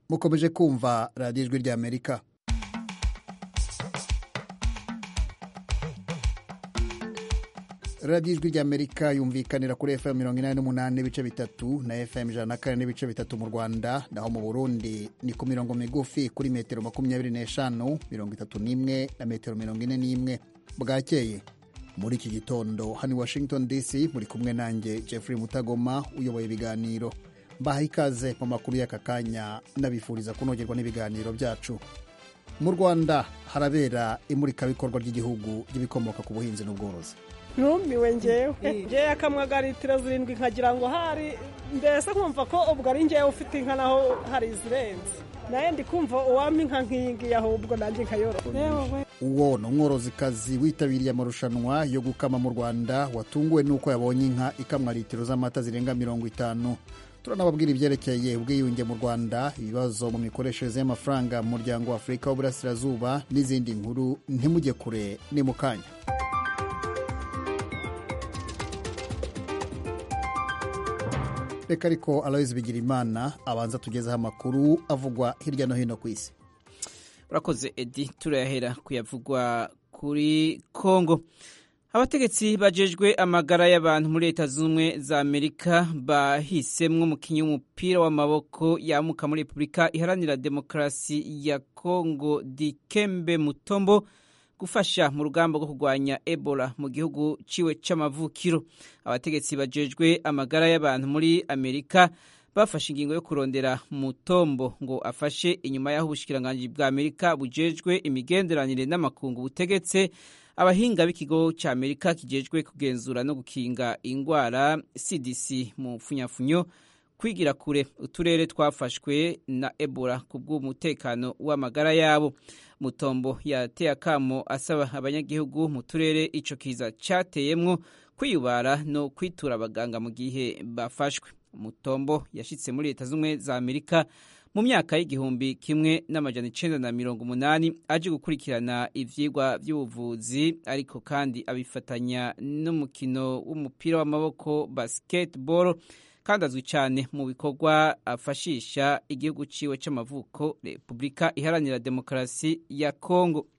mukomeje kumva radiyo ijwi ry'amerika radiyo ijwi ry'amerika yumvikanira kuri fm mirongo inani n'umunani n'ibice bitatu na fm ijana na kane n'ibice bitatu mu rwanda naho mu burundi ni ku mirongo migufi kuri metero makumyabiri n'eshanu mirongo itatu n'imwe na metero mirongo ine n'imwe bwakeye muri iki gitondo hano i washington dc muri kumwe nanjye jeffrey mutagoma uyoboye ibiganiro mbaha ikaze mu makuru y'aka kanya nabifuriza kunogerwa n'ibiganiro byacu mu rwanda harabera imurikabikorwa ry'igihugu ry'ibikomoka ku buhinzi n'ubworozi numiwe ngewe ngewe akamwaga litiro zirindwi nkagira ngo hari mbese nkumva ko ubwo ari ngewe ufite inka naho hari izirenze nawe ndi kumva uwampa inka nk'iyi ngiyi ahubwo nanjye nkayorora uwo ni umworozikazi witabiriye amarushanwa yo gukama mu rwanda watunguwe n'uko yabonye inka ikamwa litiro z'amata zirenga mirongo itanu turanababwira ibyerekeye ubwiyunge mu rwanda ibibazo mu mikoreshereze y'amafaranga mu muryango wa afurika w'uburasirazuba n'izindi nkuru ntimujye kure ni mu kanya reka ariko aloyizi bigirimana abanza tugezeho amakuru avugwa hirya no hino ku isi urakoze edi turayahera kuyavugwa kuri kongo abategetsi bajejwe amagara y'abantu muri leta z'ubumwe za amerika bahisemwo umukinnyi w'umupira w'amaboko yamuka muri repubulika iharanira demokarasi ya kongo dikembe mutombo gufasha mu rugamba rwo kurwanya ebola mu gihugu ciwe c'amavukiro abategetsi bajejwe amagara y'abantu muri amerika bafashe ingingo yo kurondera mutombo ngo afashe inyuma y'aho ubushikiranganji bwa amerika bujejwe imigenderanire n'amakungu butegetse abahinga b'ikigo cya amerika kijejwe kugenzura no gukinga ingwara cdc mu mfunyafunyo kwigira kure uturere twafashwe na ebola ku bw'umutekano w'amagara yabo mutombo yateye akamo asaba abanyagihugu mu turere ico kiza cateyemwo kwiyubara no kwitura abaganga mu gihe bafashwe mutombo yashitse muri leta z'ubumwe za amerika mu myaka y'igihumbi kimwe n'amajana icenda na mirongo umunani aje gukurikirana ivyigwa vy'ubuvuzi ariko kandi abifatanya n'umukino w'umupira w'amaboko basketball kandi azwi cyane mu bikorwa afashisha igihugu ciwe c'amavuko repubulika iharanira demokarasi ya kongo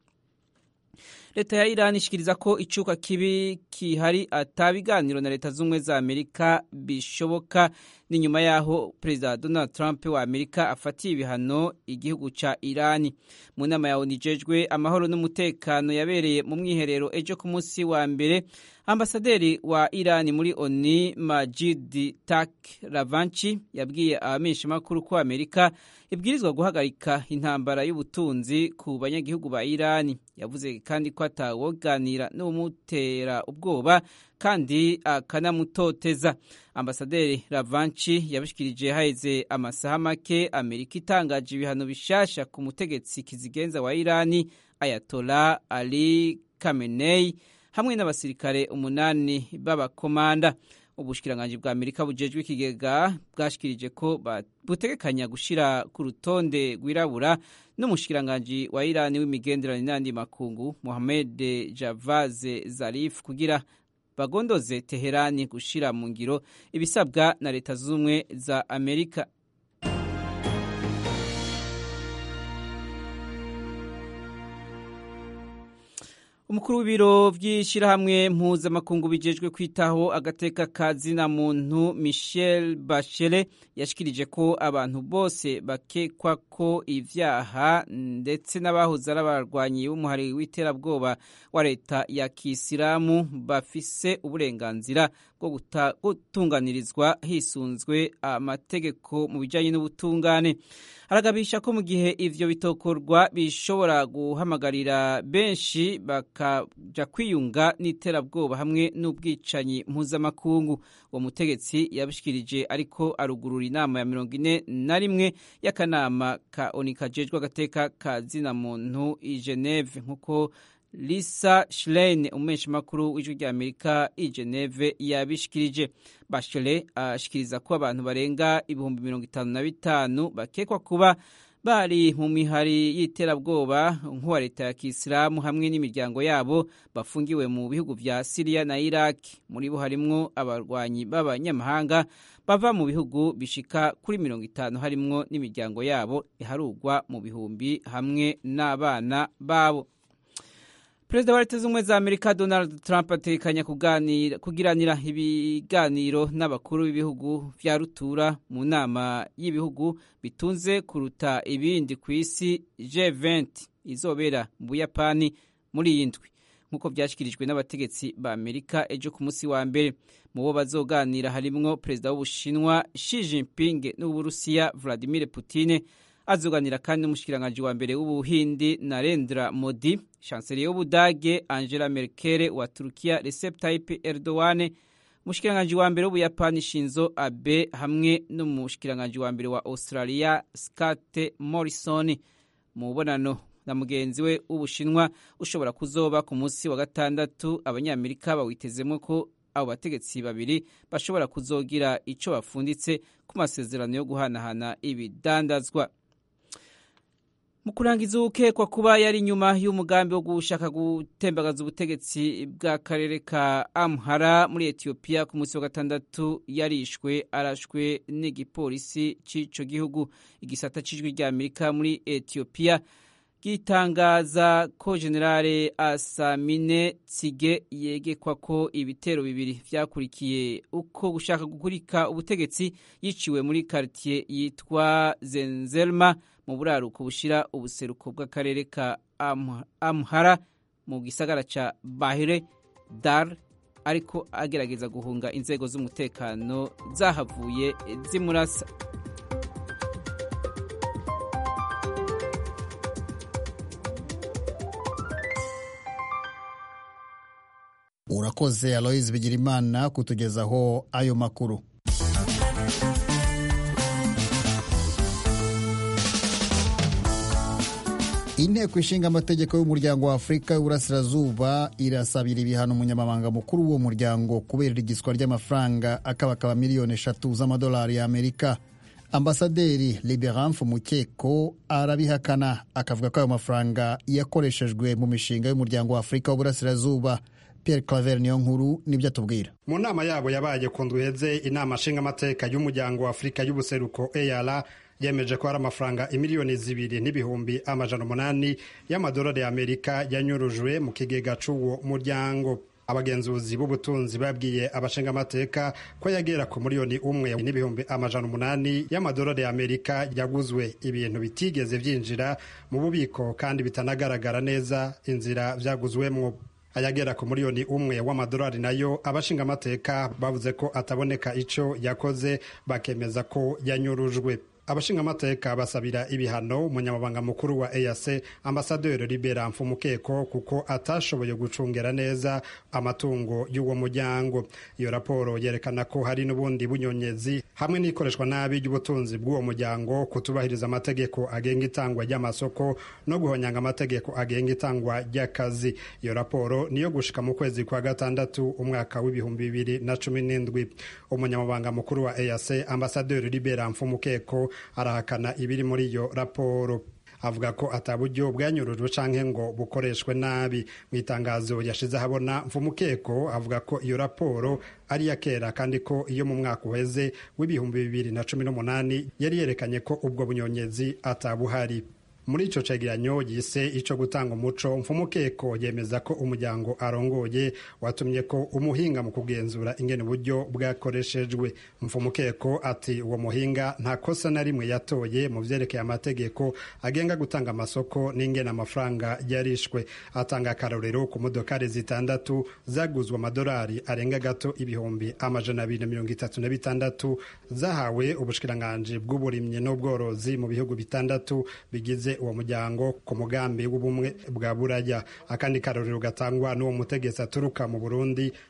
leta ya iran ishikiriza ko icuka kibi kihari atabiganiro na leta z'ubumwe za amerika bishoboka ni nyuma y'aho perezida donald trump wa amerika afatiye ibihano igihugu ca irani mu nama ya onu ijejwe amahoro n'umutekano yabereye mu mwiherero ejo ku munsi wa mbere ambasaderi wa irani muri oni majid tak ravanchi yabwiye abamenyeshamakuru ko amerika ibwirizwa guhagarika intambara y'ubutunzi ku banyagihugu ba irani yavuze kandi ko atawoganira n'umutera ubwoba kandi akanamutoteza ambasaderi ravanchi yabishikirije haheze amasaha make amerika itangaje ibihano bishasha ku mutegetsi kizigenza wa irani ayatola ali kamenei hamwe n'abasirikare umunani b'abakomanda ubushikiranganji bwa amerika bujejwe ikigega bwashikirije ko butegekanya gushira ku rutonde rwirabura n'umushikiranganji wa irani w'imigenderanire n'andi makungu mohamed javaze zarif kugira bagondoze teherani gushira mu ngiro ibisabwa na leta z'ubumwe za amerika umukuru w'ibiro by'ishyirahamwe mpuzamakungu bijejwe kwitaho agateka ka zina muntu michel bachelet yashikirije ko abantu bose bakekwa ko ivyaha ndetse n'abahoze ari abarwanyi b'umuhari w'iterabwoba wa leta ya kisilamu bafise uburenganzira bwo gutunganirizwa hisunzwe amategeko mu bijanye n'ubutungane aragabisha ko mu gihe ivyo bitokorwa bishobora guhamagarira benshi bakaja kwiyunga n'iterabwoba hamwe n'ubwicanyi mpuzamakungu uwo mutegetsi yabishikirije ariko arugurura inama ya mirongo ine na rimwe y'akanama ka oni kajejwe agateka ka zina muntu i geneve nk'uko lisa shirene umumenyeshamakuru w'ijwi rya amerika i geneve yabishikirije bashire ashikiriza ko abantu barenga ibihumbi mirongo itanu na bitanu bakekwa kuba bari mu mihari y'iterabwoba nk'uwa leta ya kisilamu hamwe n'imiryango yabo bafungiwe mu bihugu vya siriya na iraki muri bo harimwo abarwanyi b'abanyamahanga bava mu bihugu bishika kuri mirongo itanu harimwo n'imiryango yabo iharugwa mu bihumbi hamwe n'abana babo perezida wa leta z'ubumwe za amerika donald trump atekanya kugiranira ibiganiro n'abakuru b'ibihugu vya rutura mu nama y'ibihugu bitunze kuruta ibindi ku isi g20 izobera mu buyapani muri iyi ndwi nk'uko vyashyikirijwe n'abategetsi ba amerika ejo ku munsi wa mbere mu bo bazoganira harimwo perezida w'ubushinwa Xi Jinping n'uburusiya Vladimir Putin azoganira kandi n'umushikiranganji wa mbere w'ubuhindi Narendra Modi chancelier w'ubudage Angela Merkel wa Turkiya Recep Tayyip Erdogan umushikiranganji wa mbere w'ubuyapani Shinzo Abe hamwe n'umushikiranganji wa mbere wa Australia Scott Morrison mu bubonano na mugenzi we w'ubushinwa ushobora kuzoba ku munsi wa gatandatu abanyamerika bawitezemo ko abo bategetsi babiri bashobora kuzogira ico bafunditse ku masezerano yo guhanahana ibidandazwa mu kurangiza ukekwa kuba yari inyuma y'umugambi wo gushaka gutembagaza ubutegetsi bw'akarere ka amhara muri etiyopiya ku munsi wa gatandatu yarishwe arashwe n'igipolisi cy'ico gihugu igisata c'ijwi rya amerika muri etiyopiya gitangaza ko generale asamine tsige yegekwa ko ibitero bibiri vyakurikiye uko gushaka gukurika ubutegetsi yiciwe muri kartier yitwa zenzelma mu buraruko bushira ubuseruko bw'akarere ka amhara mu gisagara ca bahire dar ariko agerageza guhunga inzego z'umutekano zahavuye zimurasa urakoze aloyizi bigirimana kutugezaho ayo makuru inteko ishinga amategeko y'umuryango wa afurika y'uburasirazuba irasabira ibihano umunyamabanga mukuru w'uwo muryango kubera igiswa ry'amafaranga akabakaba miliyoni eshatu z'amadolari y'amerika ambasaderi liberanfu mukeko arabihakana akavuga ko ayo mafaranga yakoreshejwe mu mishinga y'umuryango wa afurika w'uburasirazuba Pierre Claver niyo nkuru nibyo atubwira mu nama yabo yabaye ku ndweze inama nshingamateka y'umuryango wa afurika y'ubuseruko EAR yemeje ko hari amafaranga imiliyoni zibiri n'ibihumbi amajana umunani y'amadolari y'amerika yanyurujwe mu kigega c'uwo muryango abagenzuzi b'ubutunzi babwiye abashingamateka ko yagera ku miliyoni umwe n'ibihumbi amajana umunani y'amadolari y'amerika yaguzwe ibintu bitigeze vyinjira mu bubiko kandi bitanagaragara neza inzira vyaguzwemwo ayagera ku miliyoni umwe w'amadolari nayo abashingamateka bavuze ko ataboneka ico yakoze bakemeza ko yanyurujwe abashingamateka basabira ibihano umunyamabanga mukuru wa EAC ambasaderi Libera Mfumukeko kuko atashoboye gucungera neza amatungo y'uwo muryango iyo raporo yerekana ko hari n'ubundi bunyonyezi hamwe n'ikoreshwa nabi ry'ubutunzi bw'uwo muryango kutubahiriza amategeko agenga itangwa ry'amasoko no guhonyanga amategeko agenga itangwa ry'akazi iyo raporo niyo gushika mu kwezi kwa gatandatu umwaka w'ibihumbi bibiri na cumi n'indwi umunyamabanga mukuru wa EAC ambasaderi Libera Mfumukeko arahakana ibiri muri iyo raporo avuga ko ataburyo bwanyurujwe canke ngo bukoreshwe nabi mu itangazo yashize ahabona mfumukeko avuga ko iyo raporo ari iya kera kandi ko iyo mu mwaka uheze w'ibihumbi bibiri na cumi n'umunani yari yerekanye ko ubwo bunyonyezi atabuhari muri ico cegeranyo yise ico gutanga umuco mfumukeko yemeza ko umuryango arongoye watumye ko umuhinga mu kugenzura ingene uburyo bwakoreshejwe mfumukeko ati uwo muhinga nta kosa na rimwe yatoye mu vyerekeye amategeko agenga gutanga amasoko n'ingene amafaranga yarishwe atanga akarorero ku modokari zitandatu zaguzwe amadolari arenga gato ibihumbi amajana abiri na mirongo itatu na bitandatu zahawe ubushikiranganji bw'uburimyi n'ubworozi mu bihugu bitandatu bigize uwo muryango ku mugambi w'ubumwe bwa buraya akandi karorero gatangwa n'uwo mutegetsi aturuka mu burundi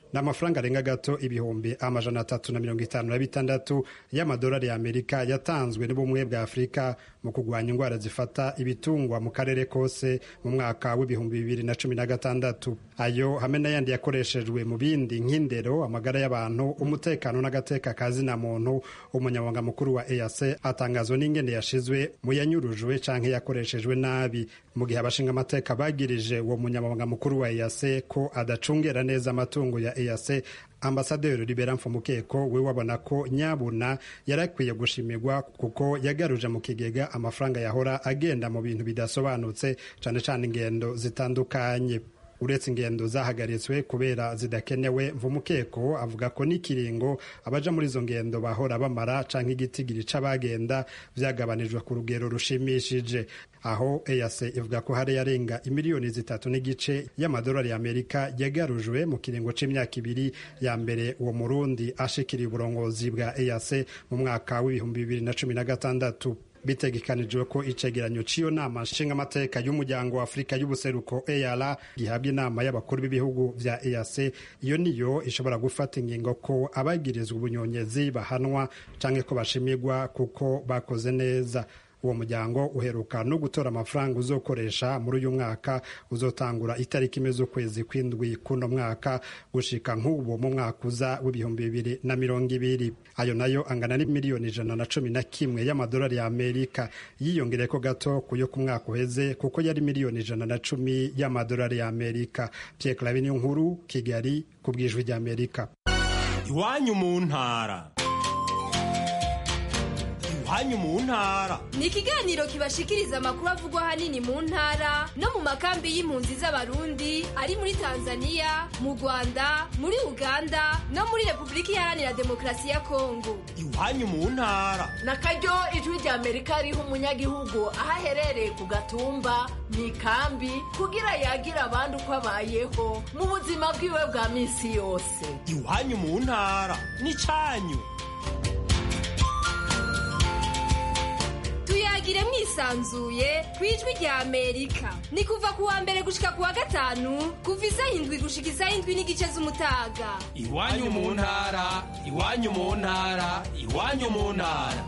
ni amafaranga arenga gato ibihumbi amajana atatu na mirongo itanu na bitandatu y'amadolari y'amerika yatanzwe n'ubumwe bwa afurika mu kurwanya indwara zifata ibitungwa mu karere kose mu mwaka w'ibihumbi bibiri na cumi na gatandatu ayo hamwe n'ayandi yakoreshejwe mu bindi nk'indero amagara y'abantu umutekano n'agateka ka zina muntu umunyamabanga mukuru wa eac atangazwa n'ingene yashizwe mu yanyurujwe canke yakoreshejwe nabi mu gihe abashinga amateka bagirije uwo munyamabanga mukuru wa eac ko adacungera neza amatungo ya eac ambasaderi libera mfumukeko we wabona ko nyabuna yari akwiye gushimirwa kuko yagaruje mu kigega amafaranga yahora agenda mu bintu bidasobanutse cane cane ingendo zitandukanye uretse ingendo zahagaritswe kubera zidakenewe mvumukeko avuga ko n'ikiringo abaja muri izo ngendo bahora bamara canke igitigiri c'abagenda vyagabanijwe ku rugero rushimishije aho EAC ivuga ko hari yarenga imiliyoni zitatu n'igice y'amadolari y'Amerika yagarujwe mu kiringo c'imyaka ibiri ya mbere uwo murundi ashikiriye uburongozi bwa EAC mu mwaka w'ibihumbi bibiri na cumi na gatandatu bitegekanijwe ko icegeranyo c'iyo nama nshingamateka y'umuryango wa afurika y'ubuseruko eara gihabwa inama y'abakuru b'ibihugu vya eac iyo niyo ishobora gufata ingingo ko abagirizwa ubunyonyezi bahanwa canke ko bashimirwa kuko bakoze neza uwo muryango uheruka no gutora amafaranga uzokoresha muri uyu mwaka uzotangura itariki imwe z'ukwezi kw'indwi kuno mwaka gushika nk'ubu mu mwaka uza w'ibihumbi bibiri na mirongo ibiri ayo nayo angana n'imiliyoni ijana na cumi na kimwe y'amadolari ya amerika yiyongereko gato ku yo ku mwaka uheze kuko yari miliyoni ijana na cumi y'amadolari ya amerika pierre clave niyo nkuru kigali ku bwijwi rya amerika iwanyu mu ntara iwanyu mu ntara ni ikiganiro kibashikiriza amakuru avugwa ahanini mu ntara no mu makambi y'impunzi z'abarundi ari muri tanzania mu rwanda muri uganda no muri repubulika iharanira demokarasi ya kongo iwanyu mu ntara na karyo ijwi rya amerika riha umunyagihugu aho aherereye ku gatumba mu ikambi kugira yagire abandi uko abayeho mu buzima bwiwe bwa minsi yose iwanyu mu ntara ni cyanyu tuyagire mwisanzuye ku ijwi rya amerika ni kuva ku wa mbere gushika ku wa gatanu kuva isaha indwi gushika isaha indwi n'igice z'umutaga iwanyu mu ntara iwanyu mu ntara iwanyu mu ntara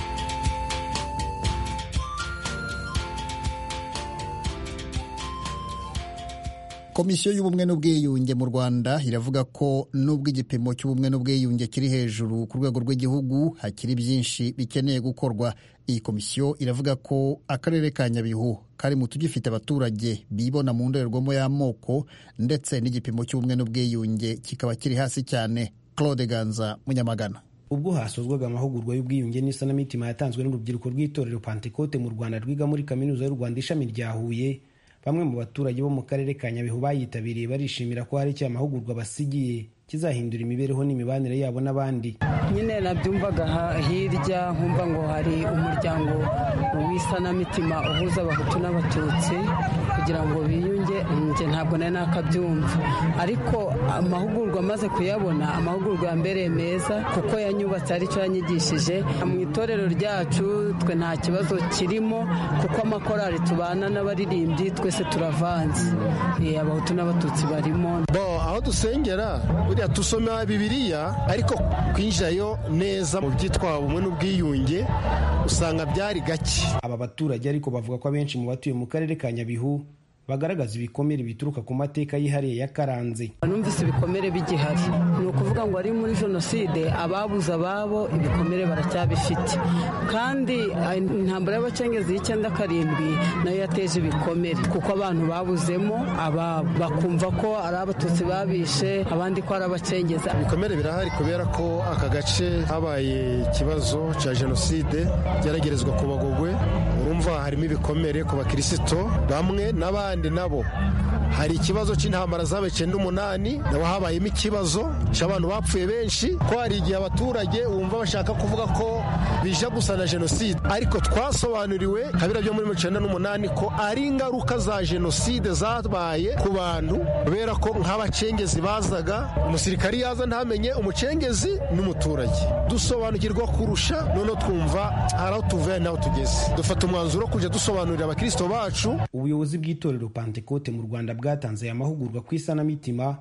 komisiyo y'ubumwe n'ubwiyunge mu rwanda iravuga ko nubwo igipimo cy'ubumwe n'ubwiyunge kiri hejuru ku rwego rw'igihugu hakiri byinshi bikeneye gukorwa iyi komisiyo iravuga ko akarere ka nyabihu kari mu tugifite abaturage bibona mu ndorerwamo y'amoko ndetse n'igipimo cy'ubumwe n'ubwiyunge kikaba kiri hasi cyane claude ganza munyamagana ubwo hasozwaga amahugurwa y'ubwiyunge n'isanamitima yatanzwe n'urubyiruko rw'itorero pantekote mu rwanda rwiga muri kaminuza y'u rwanda ishami rya huye bamwe mu baturage bo mu karere ka nyabihu bayitabiriye barishimira ko hari icyo amahugurwa basigiye kizahindura imibereho n'imibanire yabo n'abandi nyine nabyumvaga hirya nkumva ngo hari umuryango w'isanamitima uhuza abahutu n'abatutsi kugira ngo biyunge njye ntabwo nari nakabyumva ariko amahugurwa amaze kuyabona amahugurwa yambereye meza kuko yanyubatse aricyo yanyigishije mu itorero ryacu twe nta kibazo kirimo kuko amakorari tubana n'abaririmbyi twese turavanze abahutu n'abatutsi barimo aho dusengera buriya dusoma bibiriya ariko kwinjirayo neza mu byitwa ubumwe n'ubwiyunge usanga byari gake aba baturage ariko bavuga ko abenshi mu batuye mu karere ka nyabihu bagaragaza ibikomere bituruka ku mateka yihariye yakaranze numvise ibikomere bigihari ni ukuvuga ngo ari muri jenoside ababuze ababo ibikomere baracyabifite kandi intambara y'abacengezi y'icyenda karindwi nayo yateje ibikomere kuko abantu babuzemo aba bakumva ko ari abatutsi babishe abandi ko ari abacengezi ibikomere birahari kubera ko aka gace habaye ikibazo cya jenoside geragerezwa ku bagogwe urumva harimo ibikomere ku bakirisito bamwe n'abandi abandi nabo hari ikibazo cy'intambara zabaye icyenda umunani nabo habayemo ikibazo cy'abantu bapfuye benshi ko hari igihe abaturage wumva bashaka kuvuga ko bija gusa na jenoside ariko twasobanuriwe kabira byo muri icyenda n'umunani ko ari ingaruka za jenoside zabaye ku bantu kubera ko nk'abacengezi bazaga umusirikari yaza ntamenye umucengezi n'umuturage dusobanukirwa kurusha noneho twumva hari aho tuvuye n'aho tugeze dufata umwanzuro wo kujya dusobanurira abakirisito bacu ubuyobozi bw'itorero pantekote mu rwanda bwatanze aya mahugurwa ku isanamitima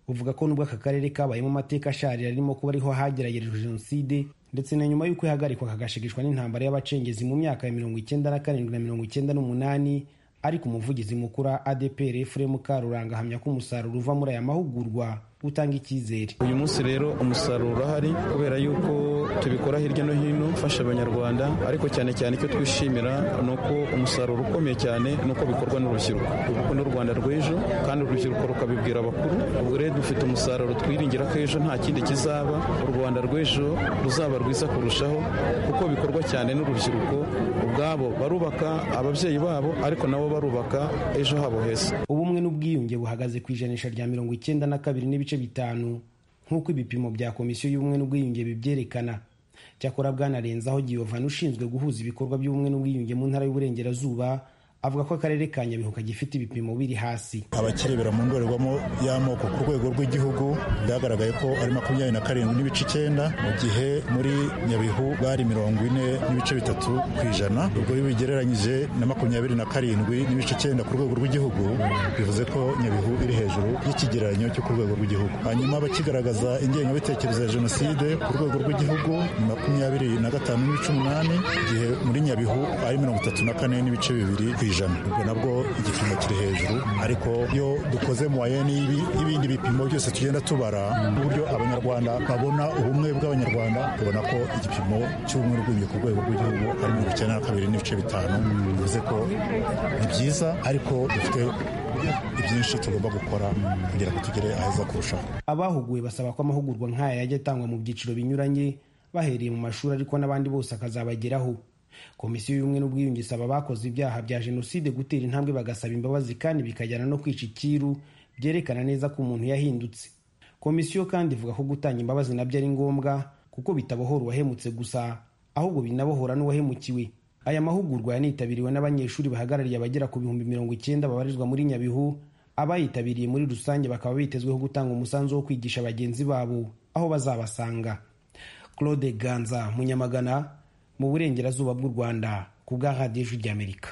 buvuga ko nubwo aka karere kabayemo amateka asharira arimo kuba ariho hageragerejwe jenoside ndetse na nyuma y'uko ihagarikwa kagashegeshwa n'intambara y'abacengezi mu myaka ya mirongo icyenda na karindwi na mirongo icyenda n'umunani ariko umuvugizi mukuru wa adpr efuremu karuranga ahamya ko umusaruro uva muri aya mahugurwa utanga icyizere uyu munsi rero umusaruro urahari kubera yuko tubikora hirya no hino ufasha abanyarwanda ariko cyane cyane icyo twishimira ni uko umusaruro ukomeye cyane ni uko bikorwa n'urubyiruko kuko n'u rwanda rw'ejo kandi urubyiruko rukabibwira abakuru ubwo rero dufite umusaruro twiringira ko ejo nta kindi kizaba u rwanda rw'ejo ruzaba rwiza kurushaho kuko bikorwa cyane n'urubyiruko ubwabo barubaka ababyeyi babo ariko nabo barubaka ejo habo heza ubumwe n'ubwiyunge buhagaze ku ijanisha rya mirongo icyenda na kabiri n'ibice bitanu nk'uko ibipimo bya komisiyo y'ubumwe n'ubwiyunge bibyerekana cyakora bwanarenzaho giyovani ushinzwe guhuza ibikorwa by'ubumwe n'ubwiyunge mu ntara y'uburengerazuba avuga ko akarere ka nyabihu kagifite ibipimo biri hasi abakirebera mu ndorerwamo y'amoko ku rwego rw'igihugu byagaragaye ko ari makumyabiri na karindwi n'ibice icyenda mu gihe muri nyabihu bari mirongo ine n'ibice bitatu ku ijana ubwo iyo bigereranyije na makumyabiri na karindwi n'ibice icyenda ku rwego rw'igihugu bivuze ko nyabihu iri hejuru y'ikigereranyo cyo ku rwego rw'igihugu hanyuma abakigaragaza ingengabitekerezo ya jenoside ku rwego rw'igihugu ni makumyabiri na gatanu n'ibice umunani igihe muri nyabihu ari mirongo itatu na kane n'ibice bibiri ku ijana ubwo nabwo igipimo kiri hejuru ariko iyo dukoze mu waye n'ibindi bipimo byose tugenda tubara uburyo abanyarwanda babona ubumwe bw'abanyarwanda tubona ko igipimo cy'ubumwe n'ubwiyunge ku rwego rw'igihugu ari mirongo icyenda na kabiri n'ibice bitanu bivuze ko ni byiza ariko dufite ibyinshi tugomba gukora kugira ngo tugere aheza kurushaho abahuguwe basaba ko amahugurwa nk'aya yajya atangwa mu byiciro binyuranye bahereye mu mashuri ariko n'abandi bose akazabageraho komisiyo y'ubumwe n'ubwiyunge isaba abakoze ibyaha bya jenoside gutera intambwe bagasaba imbabazi kandi bikajyana no kwica ikiru byerekana neza ko umuntu yahindutse komisiyo kandi ivuga ko gutanga imbabazi nabyo ari ngombwa kuko bitabohora uwahemutse gusa ahubwo binabohora n'uwahemukiwe aya mahugurwa yanitabiriwe n'abanyeshuri bahagarariye abagera ku bihumbi mirongo icyenda babarizwa muri nyabihu abayitabiriye muri rusange bakaba bitezweho gutanga umusanzu wo kwigisha bagenzi babo aho bazabasanga claude ganza munyamagana mu burengerazuba bw'u rwanda ku bwa radiyo ijwi ry'amerika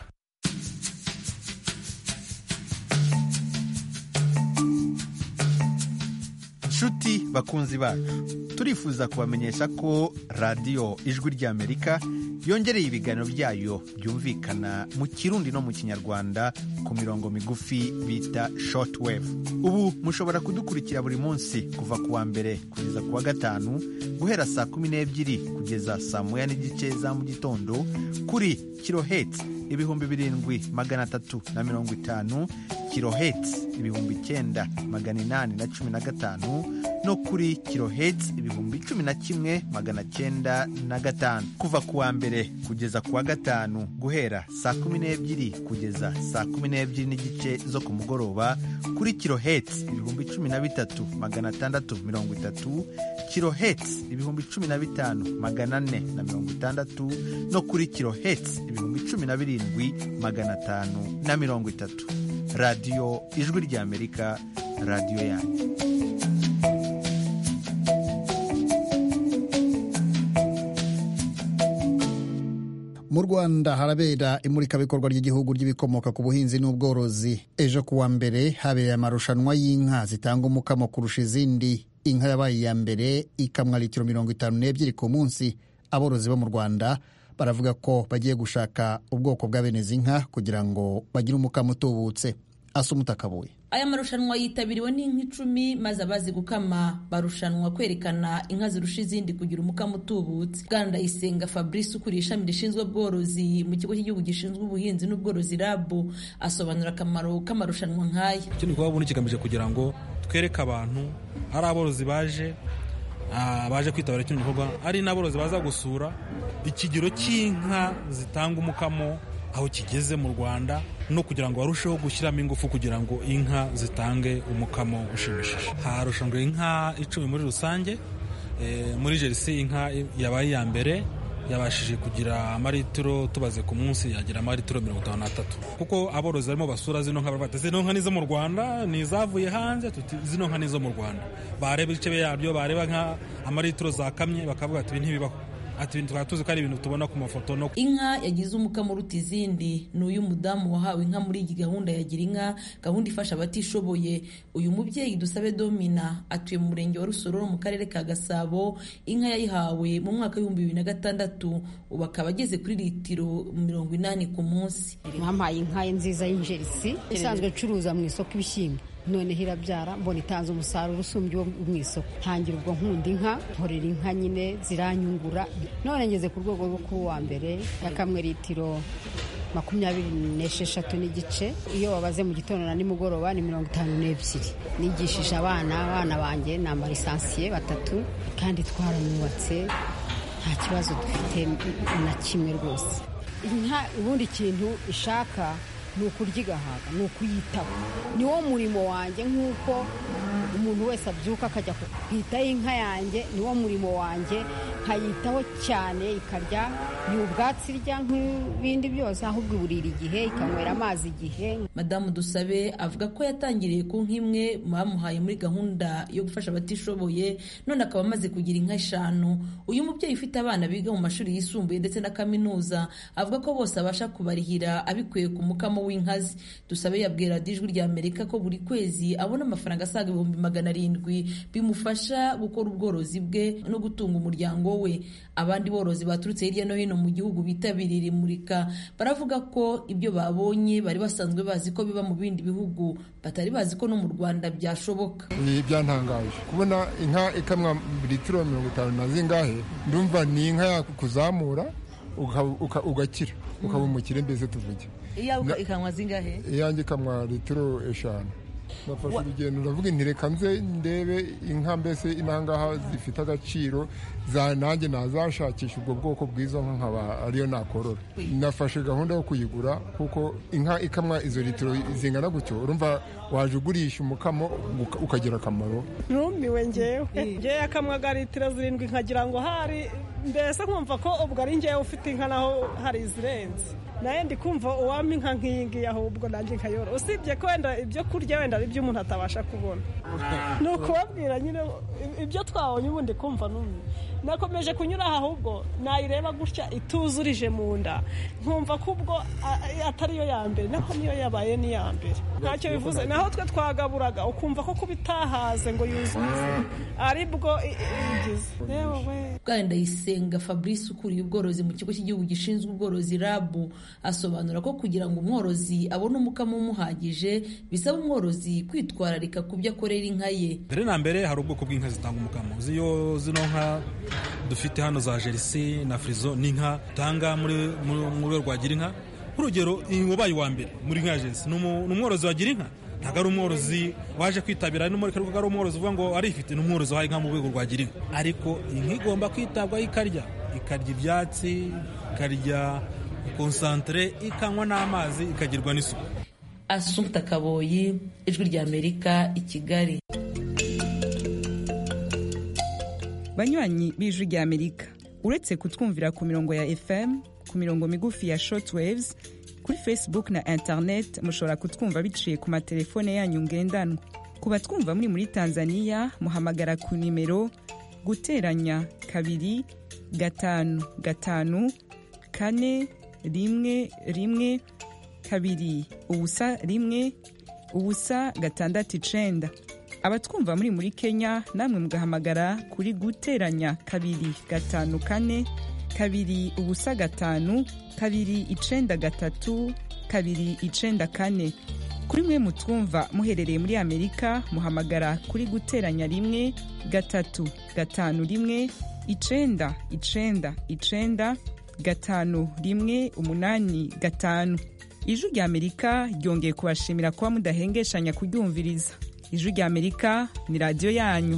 nshuti bakunzi bacu turifuza kubamenyesha ko radiyo ijwi ry'amerika yongereye ibiganiro byayo byumvikana mu kirundi no mu kinyarwanda ku mirongo migufi bita shortwave ubu mushobora kudukurikira buri munsi kuva ku wa mbere kugeza ku wa gatanu guhera saa kumi n'ebyiri kugeza saa moya n'igice za mu gitondo kuri kiloheti ibihumbi birindwi magana atatu na mirongo itanu kiloheti ibihumbi icyenda magana inani na cumi na gatanu no kuri kiloheti ibihumbi cumi na kimwe magana cyenda na gatanu kuva ku wa mbere kugeza ku wa gatanu guhera saa kumi n'ebyiri kugeza saa kumi n'ebyiri n'igice zo ku mugoroba kuri kiloheti ibihumbi cumi na bitatu magana atandatu mirongo itatu kiloheti ibihumbi cumi na bitanu magana ane na mirongo itandatu no kuri kiloheti ibihumbi cumi na birindwi magana atanu na mirongo itatu radiyo ijwi ry'amerika radiyo yanyu mu rwanda harabera imurikabikorwa ry'igihugu ry'ibikomoka ku buhinzi n'ubworozi ejo ku wa mbere habereye amarushanwa y'inka zitanga umukamo kurusha izindi inka yabaye iya mbere ikamwa litiro mirongo itanu n'ebyiri ku munsi aborozi bo mu rwanda baravuga ko bagiye gushaka ubwoko bwa bene izi nka kugira ngo bagire umukamo utubutse asa umutakabuye aya marushanwa yitabiriwe n'inka icumi maze abazi gukama barushanwa kwerekana inka zirusha izindi kugira umukamo utubutse bwana ndayisenga fabrice ukuriye ishami rishinzwe ubworozi mu kigo cy'igihugu gishinzwe ubuhinzi n'ubworozi rabu asobanura akamaro k'amarushanwa nk'aya ikindi kuba ubundi kigamije kugira ngo twereke abantu ari aborozi baje baje kwitabira kino gikorwa ari n'aborozi baza gusura ikigero cy'inka zitanga umukamo aho kigeze mu rwanda no kugira ngo barusheho gushyiramo ingufu kugira ngo inka zitange umukamo ushimishije harushanwe inka icumi muri rusange muri jerisi inka yabaye iya mbere yabashije kugira amaritiro tubaze ku munsi yagira amaritiro mirongo itanu n'atatu kuko aborozi barimo basura zino nka baravuga zino nka nizo mu rwanda ni izavuye hanze zino nka nizo mu rwanda bareba ibice byabyo bareba nka amaritiro zakamye bakavuga ati ibi ntibibaho ati ibintu twari tuzi ko ari ibintu tubona ku mafoto no inka yagize umukamo uruta izindi ni uyu mudamu wahawe inka muri iyi gahunda ya gira inka gahunda ifasha abatishoboye uyu mubyeyi dusabe domina atuye mu murenge wa rusororo mu karere ka gasabo inka yayihawe mu mwaka w'ibihumbi bibiri na gatandatu ubu akaba ageze kuri litiro mirongo inani ku munsi mwampaye inka ye nziza y'injerisi isanzwe icuruza mu isoko ibishyimbo noneho irabyara mbona itanze umusaruro usumbye uwo mu isoko ntangira ubwo nkunda inka nkorera inka nyine ziranyungura none ngeze ku rwego rwo kuba uwa mbere yakamwe litiro makumyabiri n'esheshatu n'igice iyo wabaze mu gitondo na nimugoroba ni mirongo itanu n'ebyiri nigishije abana abana banjye ni amalisansiye batatu kandi twaranubatse nta kibazo dufite na kimwe rwose inka ubundi kintu ishaka ni ukurya igahaga ni ukuyitaho ni wo murimo wanjye nk'uko umuntu wese abyuka akajya kwitaho inka yanjye ni wo murimo wanjye nkayitaho cyane ikarya ni ubwatsi irya nk'ibindi byose ahubwo iburira igihe ikanywera amazi igihe madamu dusabe avuga ko yatangiriye ku nk'imwe bamuhaye muri gahunda yo gufasha abatishoboye none akaba amaze kugira inka eshanu uyu mubyeyi ufite abana biga mu mashuri yisumbuye ndetse na kaminuza avuga ko bose abasha kubarihira abikuye ku mukamo w'inkazi dusabe yabwira ijwi rya amerika ko buri kwezi abona amafaranga asaga ibihumbi magana arindwi bimufasha gukora ubworozi bwe no gutunga umuryango we abandi borozi baturutse hirya no hino mu gihugu bitabiriye imurika baravuga ko ibyo babonye bari basanzwe bazi ko biba mu bindi bihugu batari bazi ko no mu rwanda byashoboka ni byantangaje kubona inka ikamwa litiro mirongo itanu na zingahe ndumva ni inka yakuzamura ugakira ukaba umukire mbese tuvuge iyawe ikanywa zingahe iyanjye ikamwa litiro eshanu nafashe urugendo ndavuga nti reka nze ndebe inka mbese inangaha zifite agaciro za nanjye nazashakisha ubwo bwoko bw'izo nka nkaba ariyo nakorora nafashe gahunda yo kuyigura kuko inka ikamwa izo litiro zingana gutyo urumva waje ugurisha umukamo ukagira akamaro numiwe ngewe ngewe akamwaga litiro zirindwi nkagira ngo hari mbese nkumva ko ubwo ari ngewe ufite inka naho hari izirenze nawe ndi kumva uwampa inka nk'iyi ngiyi ahubwo nanjye nkayora usibye ko wenda ibyo kurya wenda ari ibyo umuntu atabasha kubona ni ukubabwira nyine ibyo twabonye ubundi kumva n'umwe nakomeje kunyura aha ahubwo nayireba gutya ituzurije mu nda nkumva ko ubwo atari yo ya mbere naho niyo yabaye n'iya mbere ntacyo bivuze naho twe twagaburaga ukumva ko kuba itahaze ngo yuzuze aribwo igize bwana ndayisenga fabrice ukuriye ubworozi mu kigo cy'igihugu gishinzwe ubworozi rabu asobanura ko kugira ngo umworozi abone umukamo umuhagije bisaba umworozi kwitwararika ku byo akorera inka ye mbere na mbere hari ubwoko bw'inka zitanga umukamo ziyo zino nka dufite hano za jerisi na firizo ni inka utanga muri mu rwego rwa gira inka nk'urugero wabaye uwa mbere muri nka jerisi ni umworozi wa gira inka ntabwo ari umworozi waje kwitabira n'umurika rwo ari umworozi uvuga ngo arifite ni umworozi wahaye inka mu rwego rwa gira inka ariko inka igomba kwitabwaho ikarya ikarya ibyatsi ikarya konsantere ikanywa n'amazi ikagirwa n'isuku asumta kaboyi ijwi rya amerika i kigali banywanyi b'ijwi rya amerika uretse kutwumvira ku mirongo ya fm ku mirongo migufi ya shortwaves kuri facebook na internet mushobora kutwumva biciye ku matelefone yanyu ngendanwa ku batwumva muri muri tanzania muhamagara ku nimero guteranya kabiri gatanu gatanu kane rimwe rimwe kabiri ubusa rimwe ubusa gatandatu icenda abatwumva muri muri kenya namwe mugahamagara kuri guteranya kabiri gatanu kane kabiri ubusa gatanu kabiri icenda gatatu kabiri icenda kane kuri mwe mutwumva muherereye muri amerika muhamagara kuri guteranya rimwe gatatu gatanu rimwe icenda icenda icenda gatanu rimwe umunani gatanu ijwi rya amerika ryongeye kubashimira kuba mudahengeshanya kuryumviriza ijwi rya amerika ni radiyo yanyu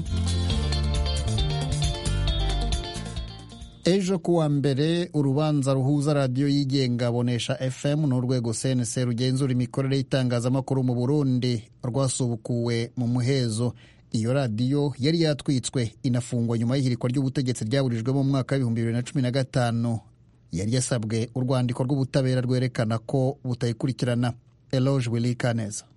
ejo kuwa mbere urubanza ruhuza radiyo yigenga bonesha fm n'urwego cnc rugenzura imikorere y'itangazamakuru mu burundi rwasubukuwe mu muhezo iyo radiyo yari yatwitswe inafungwa nyuma y'ihirikwa ry'ubutegetsi ryaburijwemo mu mwaka w'ibihumbi bibiri na cumi na gatanu yari yasabwe urwandiko rw'ubutabera rwerekana ko butayikurikirana eloge wilikaneza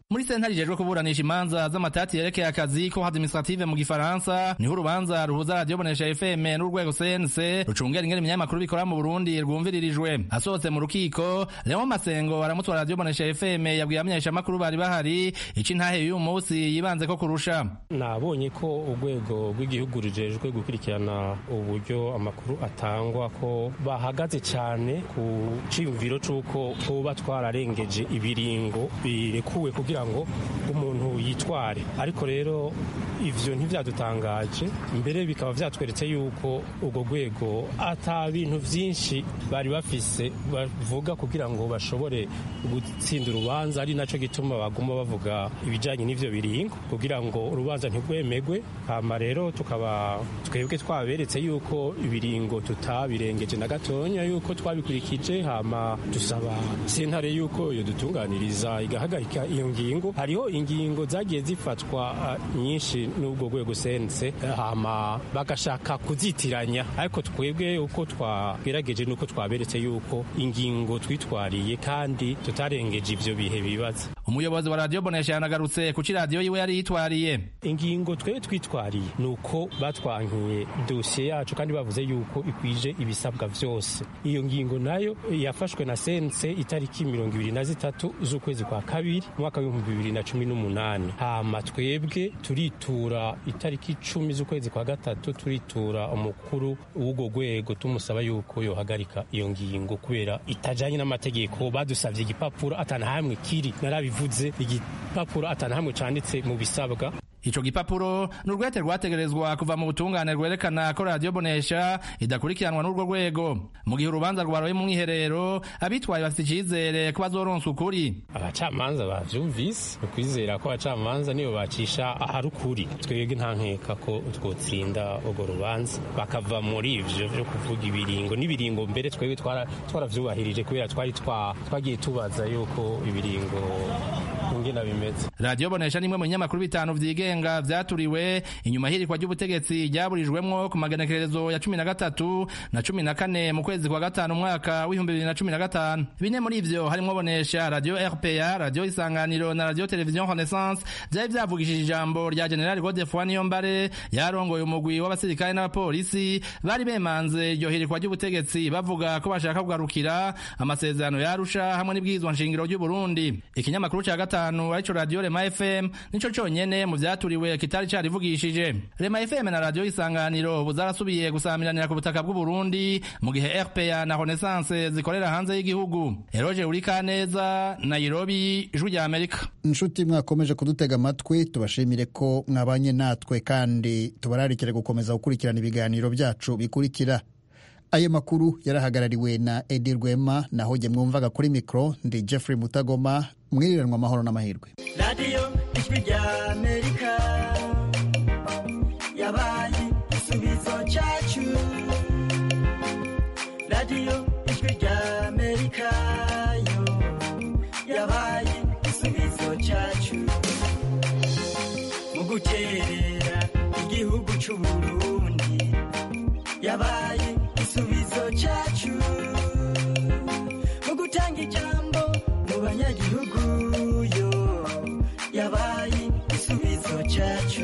muri sentare ijejwe kuburanisha imanza z'amatati yerekeye akazi ko administrative mu gifaransa niho urubanza ruhuza radiyo bonesha fm n'urwego cnc rucungera ingene ibinyamakuru bikora mu burundi rwumviririjwe asohotse mu rukiko leon masengo aramutwara radiyo bonesha fm yabwiye abamenyeshamakuru bari bahari ico intahe y'uyu munsi yibanze ko kurusha nabonye ko urwego rw'igihugu rujejwe gukurikirana uburyo amakuru atangwa ko bahagaze cyane ku ciyumviro c'uko tuba twararengeje ibiringo birekuwe kugira ngo umuntu yitware ariko rero ivyo ntivyadutangaje mbere bikaba vyatweretse yuko urwo rwego ata bintu vyinshi bari bafise bavuga kugira ngo bashobore gutsinda urubanza ari naco gituma baguma bavuga ibijanye n'ivyo biringo kugira ngo urubanza ntirwemegwe hama rero tukaba twebwe twaberetse yuko ibiringo tutabirengeje na gatonya yuko twabikurikije hama dusaba sentare yuko iyo dutunganiriza igahagarika iyo ngingo hariho ingingo zagiye zifatwa uh, nyinshi n'ubwo rwego sense hama bagashaka kuzitiranya ariko twebwe uko twagerageje nuko twaberetse yuko ingingo twitwariye kandi tutarengeje ivyo bihe bibaza umuyobozi wa radiyo bonesha yanagarutse kuki radiyo yiwe yari yitwariye ingingo twebwe twitwariye ni uko batwankiye dosiye yacu kandi bavuze yuko ikwije ibisabwa vyose iyo ngingo nayo yafashwe na sense itariki mirongo ibiri na zitatu z'ukwezi kwa kabiri umwaka w'ibihumbi bibiri na cumi n'umunani hama twebwe turitura itariki icumi z'ukwezi kwa gatatu turitura umukuru w'urwo rwego tumusaba yuko yohagarika iyo ngingo kubera itajanye n'amategeko badusavye igipapuro atanahamwe kiri narabivuze igipapuro atanahamwe canditse mu bisabwa ico gipapuro ni urwete rwategerezwa kuva mu butungane rwerekana ko radiyo bonesha idakurikiranwa n'urwo rwego mu gihe urubanza rwaroye mu mwiherero abitwaye bafite icizere ko bazoronswa ukuri abacamanza bavyumvise ukwizera ko abacamanza nibo bacisha ahari ukuri twebwe nta nkeka ko twotsinda urwo rubanza bakava muri ivyo vyo kuvuga ibiringo n'ibiringo mbere twebwe twaravyubahirije kubera twari twagiye tubaza yuko ibiringo ingena bimeze radiyo bonesha nimwe mu binyamakuru bitanu vyigenga vyaturiwe inyuma hirikwa ry'ubutegetsi ryaburijwemwo ku magenekerezo ya cumi na gatatu na cumi na kane mu kwezi kwa gatanu umwaka w'ibihumbi bibiri na cumi na gatanu bine muri ivyo harimwo bonesha radiyo rpa radiyo isanganiro na radiyo televiziyo renaissance vyari vyavugishije ijambo rya generali godefoi niyombare yarongoye umugwi w'abasirikare n'abapolisi bari bemanze iryo hirikwa ry'ubutegetsi bavuga ko bashaka kugarukira amasezerano yarusha hamwe n'ibwirizwa nshingiro ry'uburundi ikinyamakuru ca gatanu arico radiyo rema fm nico conyene mu vyaturiwe kitari carivugishije rema fm na radiyo isanganiro ubu zarasubiye gusamiranira ku butaka bw'uburundi mu gihe rpa na renaissance zikorera hanze y'igihugu eroje urikaneza nairobi ijwi rya amerika inshuti mwakomeje kudutega amatwi tubashimire ko mwabanye natwe kandi tubararikire gukomeza gukurikirana ibiganiro byacu bikurikira ayo makuru yarahagarariwe na edi rwema naho jye mwumvaga kuri mikoro ndi jeffrey mutagoma mwiriranwa amahoro n'amahirwe radiyo ijwi rya amerika yabaye igisubizo cyacu radiyo ijwi rya amerika yo yabaye igisubizo cyacu mu guterera igihugu cy'uburundi yabaye igisubizo cyacu mu gutanga ijambo mu banyagihugu yo yabaye igisubizo cyacu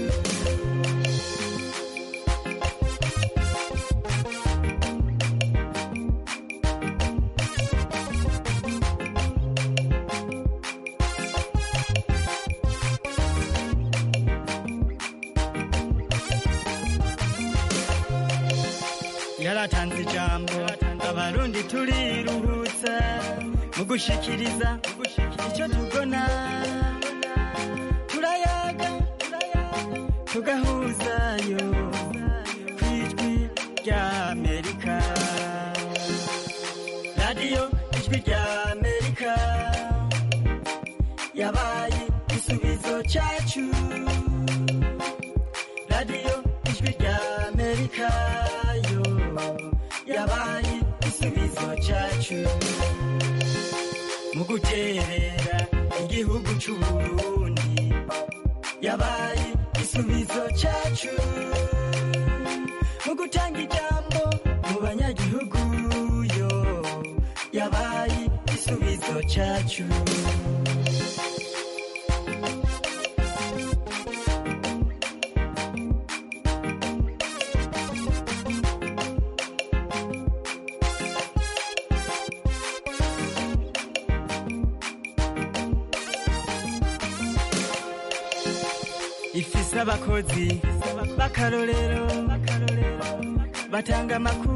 yaratanze ijambo abarundi turiruhutsa mu gushikiriza icyo tubona turayaga tugahuzayo ku ijwi rya amerika radiyo ijwi rya amerika yabaye igisubizo cyacu radiyo ijwi rya amerika yo yabaye igisubizo cyacu mu guterera igihugu cy'uburundi yabaye igisubizo cyacu mu gutanga ijambo mu banyagihugu yo yabaye igisubizo cyacu z'abakozi b'akarorero batanga amakuru